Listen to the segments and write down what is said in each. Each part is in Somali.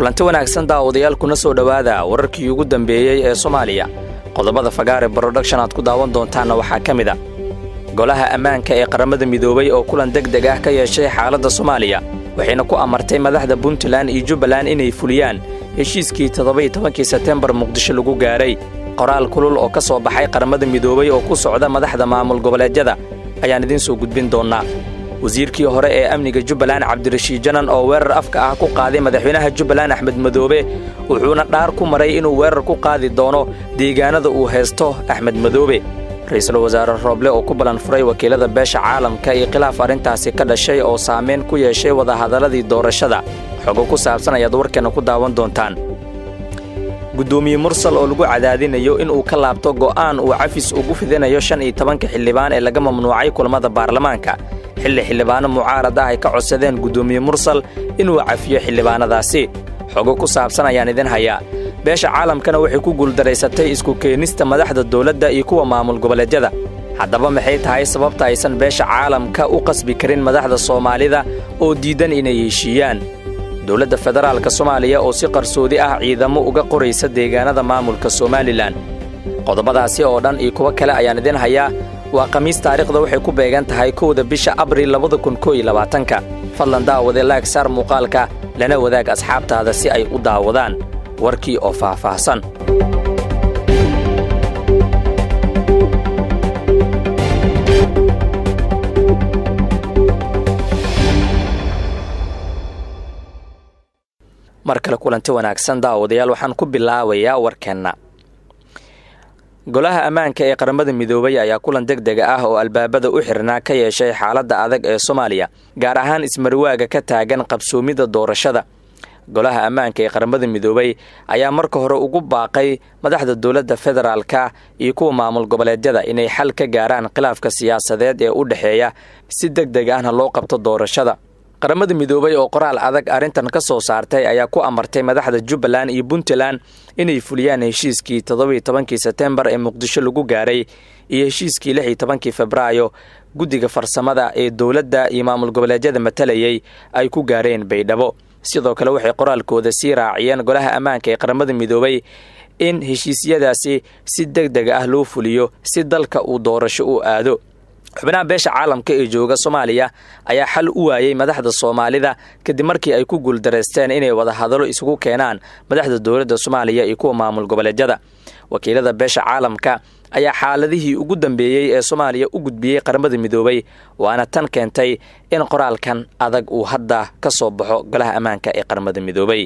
kulanti wanaagsan daawadayaal kuna soo dhowaada wararkii ugu dambeeyey ee soomaaliya qodobada fagaare broduction aad ku daawan doontaanna waxaa ka mid a golaha ammaanka ee qaramada midoobay oo kulan deg deg ah ka yeeshay xaaladda soomaaliya waxayna ku amartay madaxda puntland iyo jubbaland inay fuliyaan heshiiskii toddobaiyo tobankii sebtembar muqdisho lagu gaaray qoraal kulul oo ka soo baxay qaramada midoobay oo ku socda madaxda maamul goboleedyada ayaan idiin soo gudbin doonnaa wasiirkii hore ee amniga jubbaland cabdirashiid janan oo weerar afka ah ku qaaday madaxweynaha jubbaland axmed madoobe wuxuuna dhaar ku maray inuu weerar ku qaadi doono deegaanada uu haysto axmed madoobe ra-iisul wasaare rooble oo ku ballan furay wakiilada beesha caalamka iyo khilaaf arrintaasi ka dhashay oo saamayn ku yeeshay wadahadalladii doorashada xogo ku saabsan ayaad warkeenna ku daawan doontaan guddoomiye mursal oo lagu cadaadinayo inuu ka laabto go'aan uu cafis ugu fidinayo shan iyo tobanka xildhibaan ee laga mamnuucay kulamada baarlamaanka xilli xildhibaano mucaarad ah ay ka codsadeen guddoomiye mursal inuu cafiyo xildhibaanadaasi xogo ku saabsan ayaan idin hayaa beesha caalamkana waxay ku guuldaraysatay isku keenista madaxda dawladda iyo kuwa maamul goboleedyada haddaba maxay tahay sababta aysan beesha caalamka u qasbi karin madaxda soomaalida oo diidan inay heshiiyaan dowladda federaalka soomaaliya oo si qarsoodi ah ciidamo uga qoraysa deegaanada maamulka somalilan qodobadaasi oo dhan iyo kuwo kale ayaan idin hayaa waa khamiis taariikhda waxay ku beegan tahay kowda bisha abril labada kun koo iyo labaatanka fadlan daawade laag saar muuqaalka lana wadaag asxaabtaada si ay u daawadaan warkii oo faahfaahsan mar kale kulanti wanaagsan daawadayaal waxaan ku bilaabayaa warkeenna golaha ammaanka ee qaramada midoobay ayaa kulan deg dega ah oo albaabada u xirnaa ka yeeshay xaaladda adag ee soomaaliya gaar ahaan ismarwaaga ka taagan qabsoomidda doorashada golaha ammaanka ee qaramada midoobay ayaa marka hore ugu baaqay madaxda dowladda federaalka iyo kuwa maamul goboleedyada inay xal ka gaaraan khilaafka siyaasadeed ee u dhexeeya si deg deg ahna loo qabto doorashada qaramada midoobay oo qoraal adag arrintan ka soo saartay ayaa ku amartay madaxda jubbaland iyo puntland inay fuliyaan heshiiskii toddobiyo tobankii sebtembar ee muqdisho lagu gaaray iyo heshiiskii lix iyo tobankii febraayo guddiga farsamada ee dowladda iyo maamul goboleedyada matalayay ay ku gaareen baydhabo sidoo kale waxay qoraalkooda sii raaciyeen golaha ammaanka ee qaramada midoobay in heshiisyadaasi si deg deg ah loo fuliyo si dalka uu doorasho u aado xubnaha beesha caalamka ee jooga soomaaliya ayaa xal u waayey madaxda soomaalida kadib markii ay ku guuldaraysteen inay wadahadalo isugu keenaan madaxda dowladda soomaaliya iyo kuwa maamul goboleedyada wakiilada beesha caalamka ayaa xaaladihii ugu dambeeyey ee soomaaliya u gudbiyey qaramada midoobay waana tan keentay in qoraalkan adag uu hadda ka soo baxo golaha ammaanka ee qaramada midoobay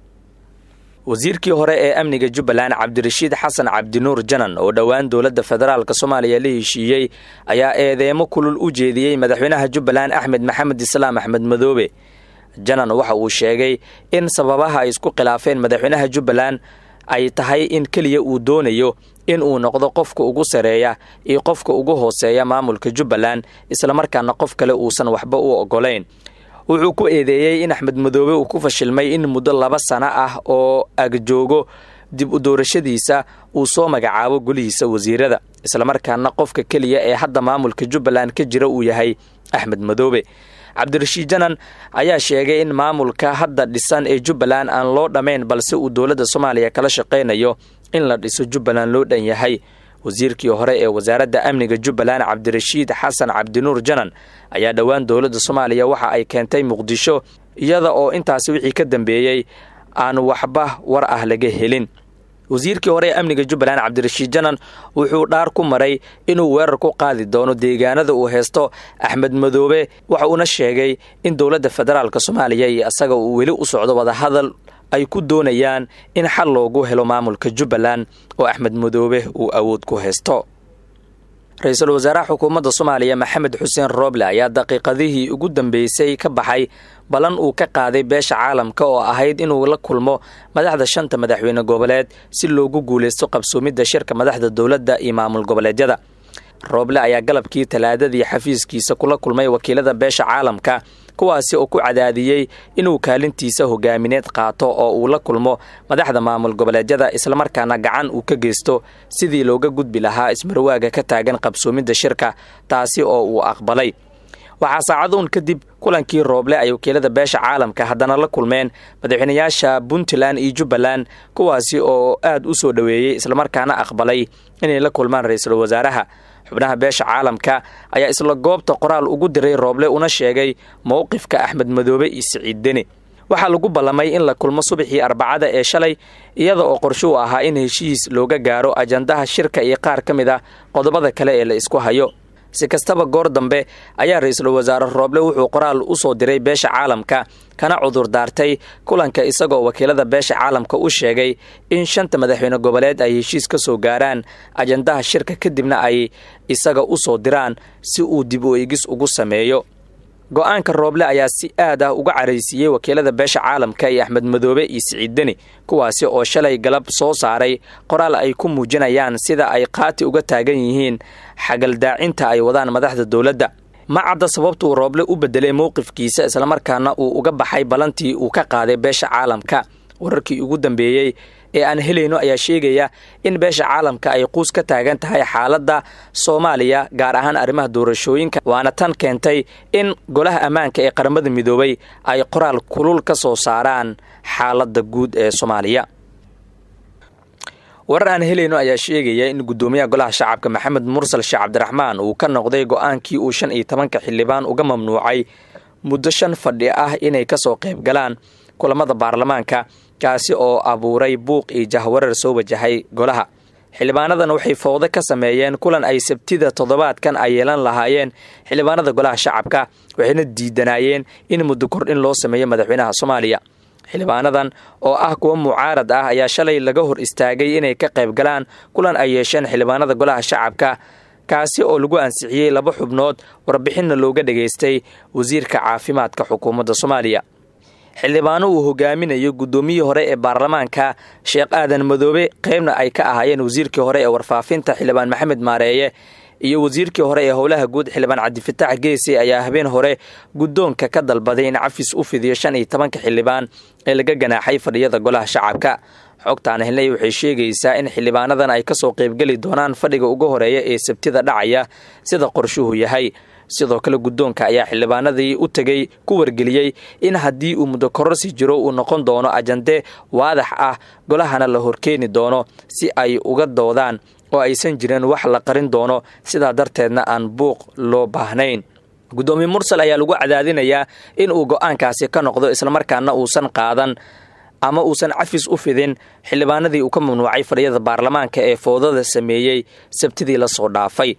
wasiirkii hore ee amniga jubbaland cabdirashiid xasan cabdinuur janan oo dhowaan dowladda federaalk soomaaliya la heshiiyey ayaa eedeemo kulul u jeediyey madaxweynaha jubbaland axmed maxamed islaam axmed madoobe janan waxa uu sheegay in sababaha ay isku khilaafeen madaxweynaha jubbaland ay tahay in keliya uu doonayo in uu noqdo qofka ugu sareeya iyo qofka ugu hooseeya maamulka jubbaland islamarkaana qof kale uusan waxba u ogolayn wuxuu ku eedeeyey in axmed madoobe uu ku fashilmay in muddo laba sano ah oo agjoogo dib u doorashadiisa uu soo magacaabo golihiisa wasiirada islamarkaana qofka keliya ee hadda maamulka jubbaland ka jira uu yahay axmed madoobe cabdirashiid janan ayaa sheegay in maamulka hadda dhisan ee jubbaland aan loo dhammayn balse uu dowladda soomaaliya kala shaqaynayo in la dhiso jubbaland loo dhan yahay wasiirkii hore ee wasaaradda amniga jubbaland cabdirashiid xasan cabdinuur janan ayaa dhowaan dowladda soomaaliya waxa ay keentay muqdisho iyada oo intaasi wixii ka dambeeyey aan waxba war ah laga helin wasiirkii hore ee amniga jubbaland cabdirashiid janan wuxuu dhaar ku maray inuu weerar ku qaadi doono deegaanada uu haysto axmed madoobe waxa uuna sheegay in dowladda federaalk soomaaliya iyo isaga uu weli u socdo wadahadal ay ku doonayaan in xal loogu helo maamulka jubbaland oo axmed madoobe uu awood ku haysto ra-iisul wasaaraha xukuumadda soomaaliya maxamed xuseen rooble ayaa daqiiqadihii ugu dambeysay ka baxay ballan uu ka qaaday beesha caalamka oo ahayd inuu la kulmo madaxda shanta madaxweyne goboleed si loogu guulaysto qabsoomidda shirka madaxda dowladda iyo maamul goboleedyada rooble ayaa galabkii talaadadii xafiiskiisa kula kulmay wakiilada beesha caalamka kuwaasi oo ku cadaadiyey inuu kaalintiisa hogaamineed qaato oo uu la kulmo madaxda maamul goboleedyada islamarkaana gacan uu ka geysto sidii looga gudbi lahaa ismarwaaga ka taagan qabsoomidda shirka taasi oo uu aqbalay waxaa saacaduun kadib kulankii rooble ay wakiilada beesha caalamka haddana la kulmeen madaxweynayaasha puntland iyo jubbaland kuwaasi oo aad u soo dhoweeyey islamarkaana aqbalay inay la kulmaan ra-iisul wasaaraha xubnaha beesha caalamka ayaa isla goobta qoraal ugu diray rooble una sheegay mowqifka axmed madoobe iyo siciid deni waxaa lagu ballamay in la kulmo subaxii arbacada ee shalay iyada oo qorsho u ahaa in heshiis looga gaaro ajandaha shirka iyo qaar ka mid ah qodobada kale ee la isku hayo si kastaba goor dambe ayaa ra-iisul wasaare rooble wuxuu qoraal u soo diray beesha caalamka kana cudur daartay kulanka isagoo wakiilada beesha caalamka u sheegay in shanta madaxweyne goboleed ay heshiis ka soo gaaraan ajandaha shirka kadibna ay isaga u soo diraan si uu dib u eegis ugu sameeyo go-aanka rooble ayaa si aad ah uga caraysiiyey wakiilada beesha caalamka iyo axmed madoobe iyo siciid deni kuwaasi oo shalay galab soo saaray qoraal ay ku muujinayaan sida ay qaati uga taagan yihiin xagaldaacinta ay wadaan madaxda dowladda ma cadda sababtuu rooble u bedelay mowqifkiisa islamarkaana uu uga baxay ballantii uu ka qaaday beesha caalamka wararkii ugu dambeeyey ee aan helayno ayaa sheegaya in beesha caalamka ay quus ka taagan tahay xaaladda soomaaliya gaar ahaan arrimaha doorashooyinka waana tan keentay in golaha ammaanka ee qaramada midoobay ay qoraal kulul ka soo saaraan xaaladda guud ee soomaaliya warar aan helayno ayaa sheegaya in guddoomiyaha golaha shacabka maxamed mursal sheekh cabdiraxmaan uu ka noqday go-aankii uu shan iyo tobanka xildhibaan uga mamnuucay muddo shan fadhi ah inay kasoo qayb galaan kulamada baarlamaanka kaasi oo abuuray buuq iyo jahwarar soo wajahay golaha xildhibaanadan waxay fowdo ka sameeyeen kulan ay sabtida toddobaadkan ay yeelan lahaayeen xildhibaanada golaha shacabka waxayna diidanaayeen in muddo kordhin loo sameeyo madaxweynaha soomaaliya xildhibaanadan oo ah kuwa mucaarad ah ayaa shalay laga hor istaagay inay ka qayb galaan kulan ay yeesheen xildhibaanada golaha shacabka kaasi oo lagu ansixiyey laba xubnood warbixinna looga dhageystay wasiirka caafimaadka xukuumadda soomaaliya xildhibaano uu hogaaminayo guddoomiyihii hore ee baarlamaanka sheekh aadan madoobe qeybna ay ka ahaayeen wasiirkii hore ee warfaafinta xildhibaan maxamed maareeye iyo wasiirkii hore ee howlaha guud xildhibaan cabdifitaax geesi ayaa habeen hore guddoonka ka dalbaday in cafis u fidiyo shan iyo tobanka xildhibaan ee laga ganaaxay fadhiyada golaha shacabka xogtaan helnay waxay sheegaysaa in xildhibaanadan ay kasoo qaybgeli doonaan fadhiga ugu horeeya ee sabtida dhacaya sida qorshuhu yahay sidoo kale guddoonka ayaa xildhibaanadii u tegay ku wargeliyey in haddii uu muddo kororsi jiro uu noqon doono ajande waadax ah golahana la horkeeni doono si ay uga doodaan oo aysan jirin wax la qarin doono sidaa darteedna aan buuq loo baahnayn guddoomiye mursal ayaa lagu cadaadinayaa in uu go-aankaasi ka noqdo islamarkaana uusan qaadan ama uusan cafis u fidin xildhibaanadii uu ka mamnuucay fadhiyada baarlamaanka ee foodada sameeyey sabtidii lasoo dhaafay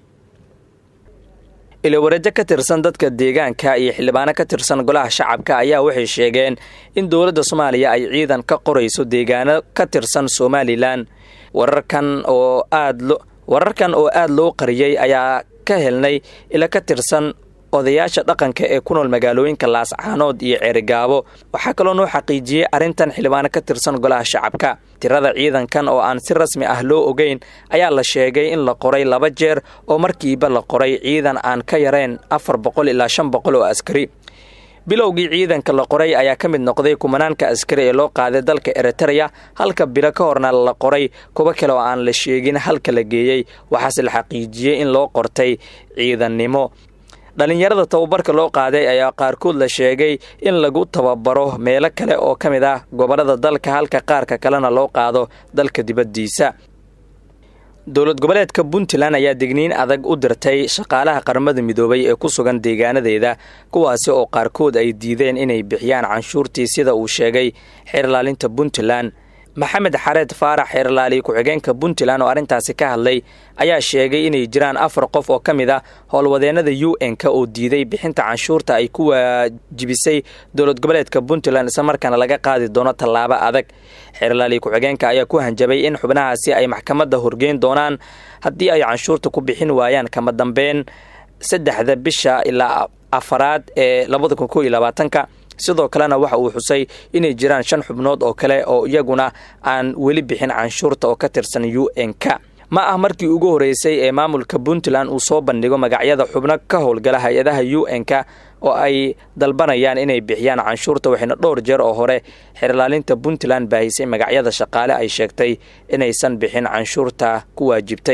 ilawareejo ka tirsan dadka deegaanka iyo xildhibaano ka tirsan golaha shacabka ayaa waxay sheegeen in dowladda soomaaliya ay ciidan ka qorayso deegaano ka tirsan somalilan wararkan oo aad lo wararkan oo aada loo qariyey ayaa ka helnay ila ka tirsan odayaasha dhaqanka ee ku nool magaalooyinka laascaanood iyo ceerigaabo waxaa kaloo noo xaqiijiyey arrintan xildhibaano ka tirsan golaha shacabka tirada ciidankan oo aan si rasmi ah loo ogeyn ayaa la sheegay in la qoray laba jeer oo markiiba la qoray ciidan aan ka yarayn afar boqol ilaa shan boqol oo askari bilowgii ciidanka la qoray ayaa ka mid noqday kumanaanka askari ee loo qaaday dalka eritereya halka bilo ka horna la qoray kuwo kale oo aan la sheegin halka la geeyey waxaase la xaqiijiyey in loo qortay ciidannimo dhallinyarada tababarka loo qaaday ayaa qaarkood la sheegay in lagu tababaro meelo kale oo ka mid ah gobollada dalka halka qaarka kalena loo qaado dalka dibaddiisa dowlad goboleedka puntland ayaa degniin adag u dirtay shaqaalaha qaramada midoobay ee ku sugan deegaanadeeda kuwaasi oo qaarkood ay diideen inay bixiyaan canshuurtii sida uu sheegay xeerlaalinta puntland maxamed xareed faarax xeerlaali ku-xigeenka puntland oo arrintaasi ka hadlay ayaa sheegay inay jiraan afar qof oo ka mid a howlwadeennada u n-ka oo diiday bixinta canshuurta ay ku waajibisay dowlad goboleedka puntland islamarkaana laga qaadi doono tallaabo adag xeerlaali ku-xigeenka ayaa ku hanjabay in xubnahaasi ay maxkamadda horgeyn doonaan haddii ay canshuurta ku bixin waayaan kama dambeyn saddexda bisha ilaa afaraad ee labada kun koo iyo labaatanka sidoo kalena waxa uu xusay inay jiraan shan xubnood oo kale oo iyaguna aan weli bixin canshuurta oo ka tirsan u n-ka ma ah markii ugu horeysay ee maamulka puntland uu soo bandhigo magacyada xubno ka howlgala hay-adaha u n-ka oo ay dalbanayaan inay bixiyaan canshuurta waxayna dhowr jeer oo hore xeerlaalinta puntland baahisay magacyada shaqaale ay sheegtay inaysan bixin canshuurta ku waajibtay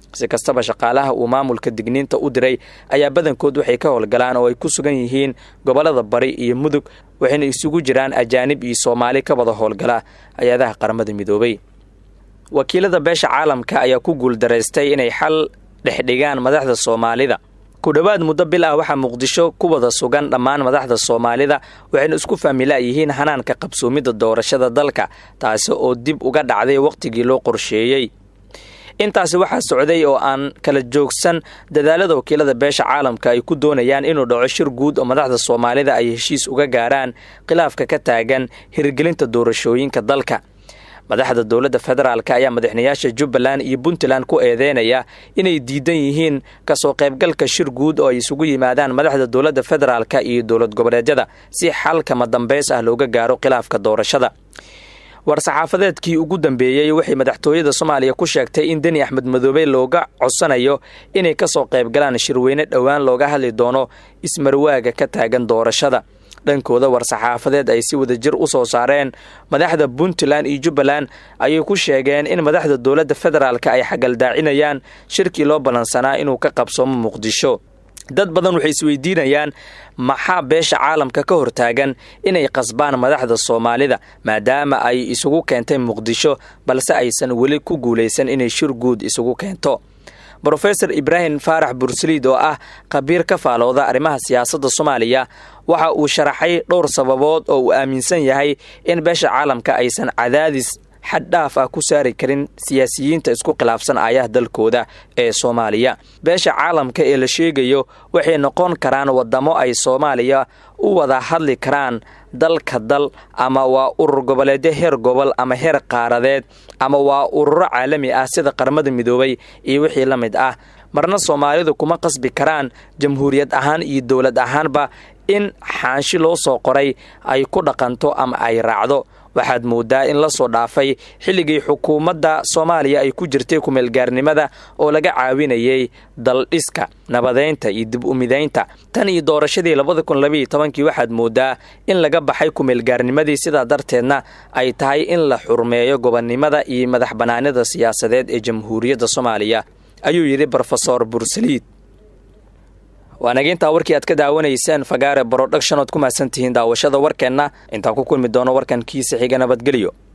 si kastaba shaqaalaha uu maamulka digniinta u diray ayaa badankood waxay ka howlgalaan oo ay ku sugan yihiin gobollada bari iyo mudug waxayna isugu jiraan ajaanib iyo soomaali ka wada howlgala hay-adaha qaramada midoobay wakiilada beesha caalamka ayaa ku guuldaraystay inay xal dhexdhigaan madaxda soomaalida ku dhowaad muddo bil ah waxaa muqdisho ku wada sugan dhammaan madaxda soomaalida waxayna isku faamilaayihiin hanaanka qabsoomidda doorashada dalka taasi oo dib uga dhacday wakhtigii loo qorsheeyey intaasi waxaa socday oo aan kala joogsan dadaalada wakiilada beesha caalamka ay ku doonayaan inuu dhaco shir guud oo madaxda soomaalida ay heshiis uga gaaraan khilaafka ka taagan hirgelinta doorashooyinka dalka madaxda dowladda federaalk ayaa madaxnayaasha jubbaland iyo puntland ku eedeynaya inay diidan yihiin kasoo qaybgalka shir guud oo ay isugu yimaadaan madaxda dowladda federaalk iyo dowlad goboleedyada si xalkama dambeys ah looga gaaro khilaafka doorashada war-saxaafadeedkii ugu dambeeyey waxay madaxtooyada soomaaliya ku sheegtay in deni axmed madoobe looga codsanayo inay kasoo qaybgalaan shirweyne dhowaan looga hadli doono ismarwaaga ka taagan doorashada dhankooda war-saxaafadeed ay si wada jir u soo saareen madaxda puntland iyo jubbaland ayay ku sheegeen in madaxda dowladda federaalk ay xagaldaacinayaan shirkii loo ballansanaa inuu ka qabsoomo muqdisho dad badan waxay isweydiinayaan maxaa beesha caalamka ka hortaagan inay qasbaan madaxda soomaalida maadaama ay isugu keentay muqdisho balse aysan weli ku guulaysan inay shir guud isugu keento brofesor ibraahim faarax bursaliid oo ah khabiir ka faalooda arrimaha siyaasadda soomaaliya waxa uu sharaxay dhowr sababood oo uu aaminsan yahay in beesha caalamka aysan cadaadis xad dhaaf ah ku saari karin siyaasiyiinta isku khilaafsan aayaha dalkooda ee soomaaliya beesha caalamka ee la sheegayo waxay noqon karaan wadamo ay soomaaliya u wada hadli karaan dalka dal ama waa urur goboleedyo heer gobol ama heer qaaradeed ama waa ururo caalami ah sida qaramada midoobay iyo wixii la mid ah marna soomaalidu kuma qasbi karaan jamhuuriyad ahaan iyo dowlad ahaanba in xaanshi loo soo qoray ay ku dhaqanto ama ay raacdo waxaad moodaa in la soo dhaafay xilligii xukuumadda soomaaliya ay ku jirtay kumeelgaarnimada oo laga caawinayay daldhiska nabadeynta iyo dib umidaynta tan iyo doorashadii labada kun labaiyo tobankii waxaad moodaa in laga baxay kumeelgaarnimadii sidaa darteedna ay tahay in la xurmeeyo gobonnimada iyo madax bannaanida siyaasadeed ee jamhuuriyadda soomaaliya ayuu yidhi brofesor bursaliid waanaga intaa warkii aad ka daawanayseen fagaare broduction ood ku mahadsan tihiin daawashada warkeenna intaan ku kulmi doono warkan kiisa xiga nabadgelyo